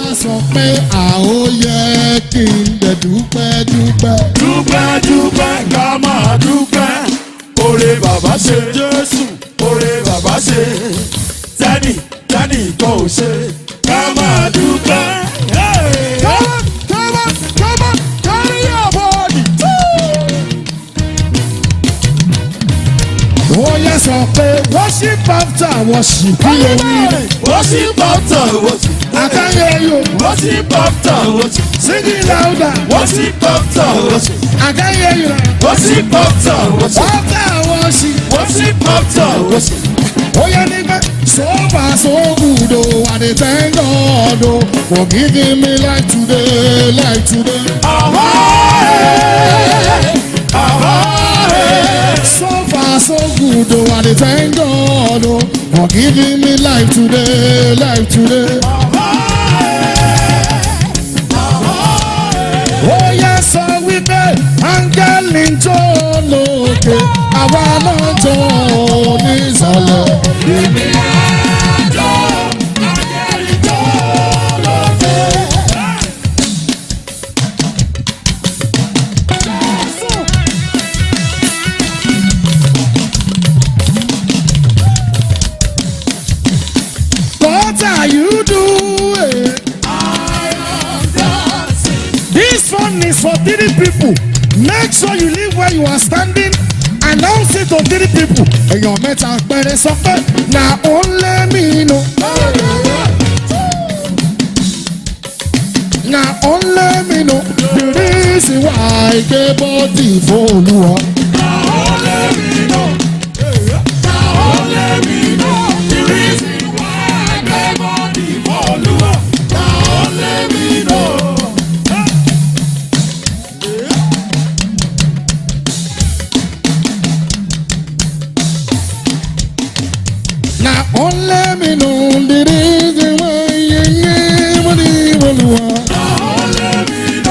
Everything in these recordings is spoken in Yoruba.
sọ pé àóyẹ kí n dẹ̀ dúpẹ́ dúpẹ́. dúpẹ́ dúpẹ́ ká máa dúpẹ́ oore bàbá ṣe jésù oore bàbá ṣe tẹ́nì tẹ́nì kan ò ṣe ká máa dúpẹ́. Come on, come on, come on, carry your body. Óyẹ sọ pé worship after worship kí ló wí. Worship after worship, Àkáyé yóò worship after worship, sing it louder. worship after worship, Àkáyé yóò worship after worship, after worship. worship after worship. Óyẹ nígbà so far so good o, I dey thank God o for giving me life today, life today. So far so good o, I dey thank God o for giving me life today, life today. ó yẹ sọ wípé áńgẹ́lì ń jó lókè àwa náà jó nísàlẹ̀. What are you doing? This one is for three people. Make sure you leave where you are standing. Announce it to three people. Èèyàn mẹ́ta péré sọ pé na only me know. Na only me know the reason why I gbé bọ́dì fóònùwà. Na only me know the reason why I gbé bọ́dì fóònùwà.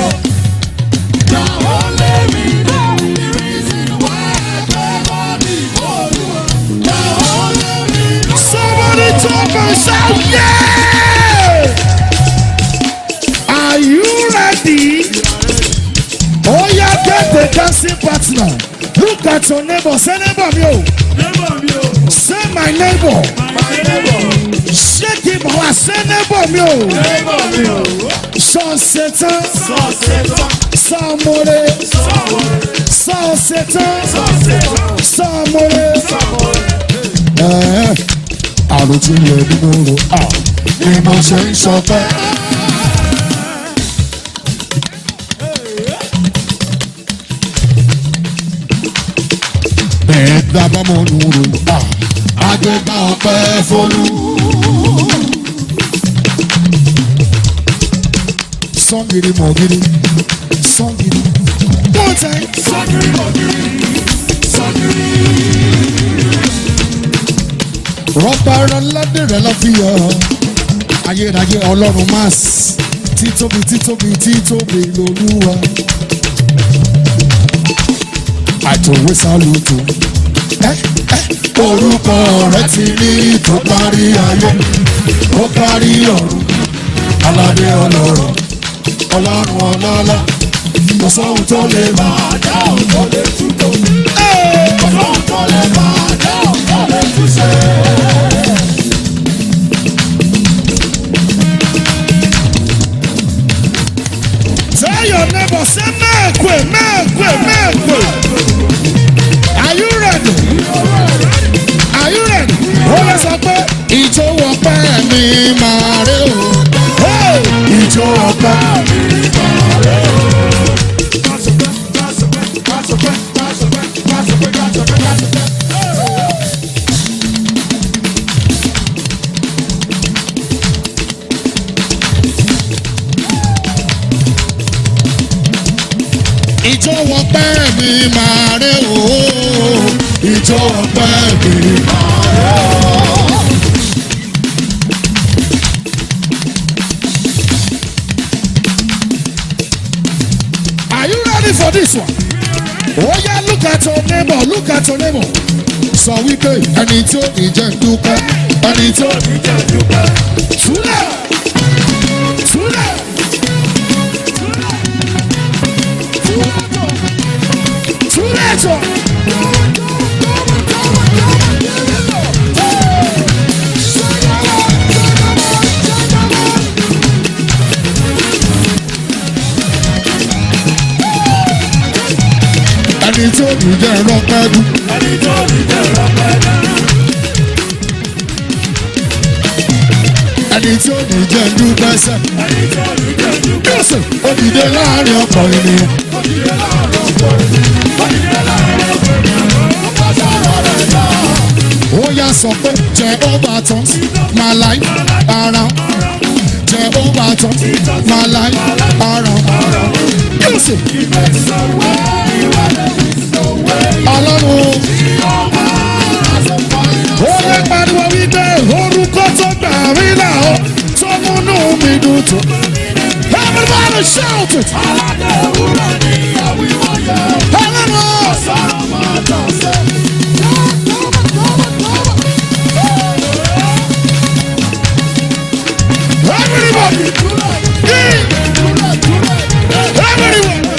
Somebody talk and shout, yeah! Are you ready? Oh, yeah, get the dancing partner. Look at your neighbor. Say, neighbor, me, oh. Say, my neighbor. Shake him, oh, say, neighbor, me, oh. Sans Satan, sans Moré, sans Satan, sans Moré. Ẹ̀ẹ́, àròtí yẹ nínú ro à ni mo ṣe ń sọpẹ́. Bẹ́ẹ̀ dábàá mọ́ nù ro à agbẹ́gbà ọpẹ́ fọlú. Sọ́ngìrì mọ̀gìrì sọ́ngìrì. One time. rọ́bà rọ́ládé rẹ̀ lọ́ fi yọ ayérayé ọlọ́run mass títóbi títóbi títóbi lolúwa àtòwé sálùtò ẹ ẹ orúkọ rẹ ti ní tó parí ayé ó parí ọ̀run aládé ọlọ́run ọlọ́run ọlọ́lá kò sóhun tó lè máa dá òun tó lè túbọ̀ kò sóhun tó lè máa dá òun tó lè túṣe. Tell your neighbor, say mekwe, mekwe, mekwe. Are you ready? Are you ready? Ó lè sọ pé ìjó ọpẹ́ mi máa ré o. Hey! Ìjó ọpẹ́ mi máa ré o. Ìjó ọpẹ́ mi máa ré o. Ìjó ọpẹ́ mi máa ré o. Are you ready for this one? Oh yeah, look at your neighbor, look at your neighbor. Sọ wípé ẹni tí ó ní jẹ́ ń dúpẹ́, ẹni tí ó ní jẹ́ ń dúpẹ́. Túlẹ̀! Túlẹ̀! ẹni tí ó ní jẹ́ rọ́pẹ́ dùn. ẹni tó ní jẹ́ rọpẹ́ náà. ẹni tí ó ní jẹ́ dúpẹ́ sẹ́. ẹni tó ní jẹ́ dúpẹ́. Jésù ó dìde láàrin ọ̀pọ̀ ènìyàn. ó ti dé láàárọ̀ ọ̀pọ̀ ènìyàn. ó ti dé láàárọ̀ ọ̀pọ̀ ènìyàn. ó bá sọ̀rọ̀ rẹ̀ náà. ó yá sọ pé jẹ́ ó bá tán máa láì ara jẹ́ ó bá tán máa láì ara Jésù ọlọ́run ó lè pariwo wípé orúkọ tó gbà mí là ó tó múnú mi dùn tó. Everybody shout it! aládé ewúrẹ́ ní àwíwọ́ yẹn. Ọlọ́run sọ̀rọ̀ máa tọ̀ sí. everybody everybody.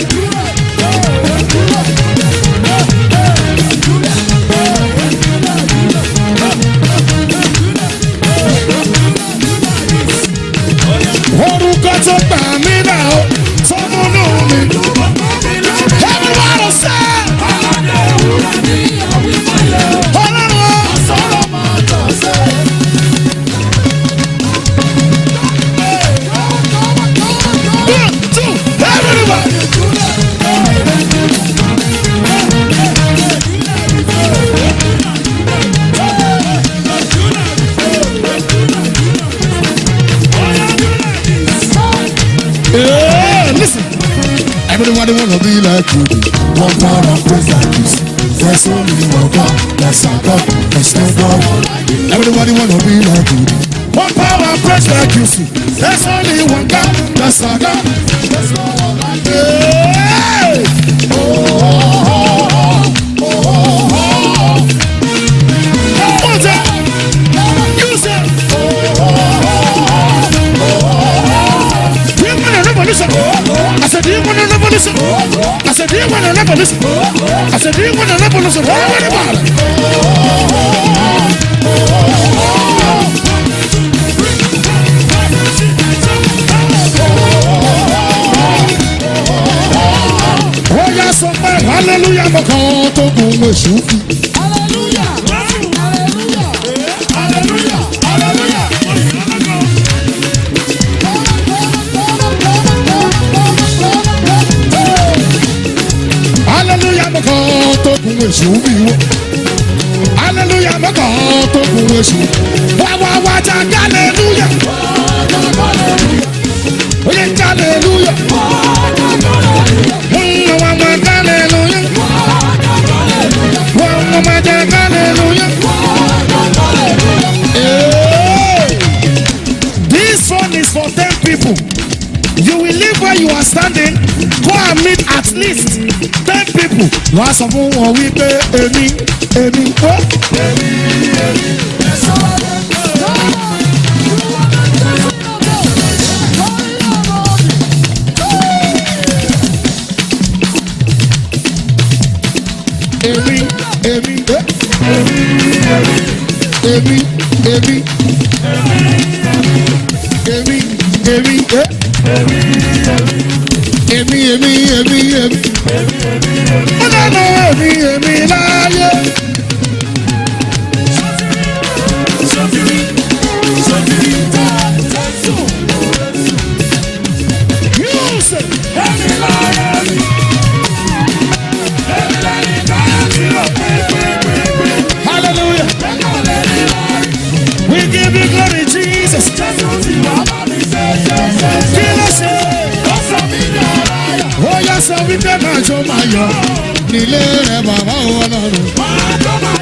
orúkọ tó gbà mí là ó tó múnú mi dùn. Everybody say aládé ewúrẹ́ ní àwíwọ́ yẹn. ọlọ́run. sọ̀rọ̀ máa tọ̀ sí. One, two, everybody. Yeah, listen. Everybody wanna be like you. One power and praise like this. There's only one God. That's our God. There's no God. Everybody wanna be like you. One power and praise like you. See, there's only one God. That's our God. There's no one like you. Hey! One time. You say. Do you want a revolution? I said, do you want a revolution? I said, do you want a revolution? I said, do you want a revolution? Everybody. Ó yá sọ pé hallelujah mọ̀kàn tó gun èṣù fi. hallelujah hallelujah. hallelujah mọ̀kàn tó gun èṣù fi wọ́. hallelujah mọ̀kàn tó gun èṣù. wá wá wá jà hallelujah. ó yẹ hallelujah. Mm, wá wá hallelujah. wá wá wá jà hallelujah. Hey! This one is for ten people. You will leave where you are standing, go and meet at least ten people. Wà á sọ fún wọn wípé èmi èmi ó. Èmi èmi ó. Èmi èmi. Èmi èmi ó. Èmi èmi èmi èmi. Ó dáná èmi èmi láyé. Yóò ṣe. Hallelujah. We give you glory, Jesus. Kí ló ṣe? Ó yá sọ wípé máa jó máa yọ nílé rẹ̀ bàbá ọlọ́run.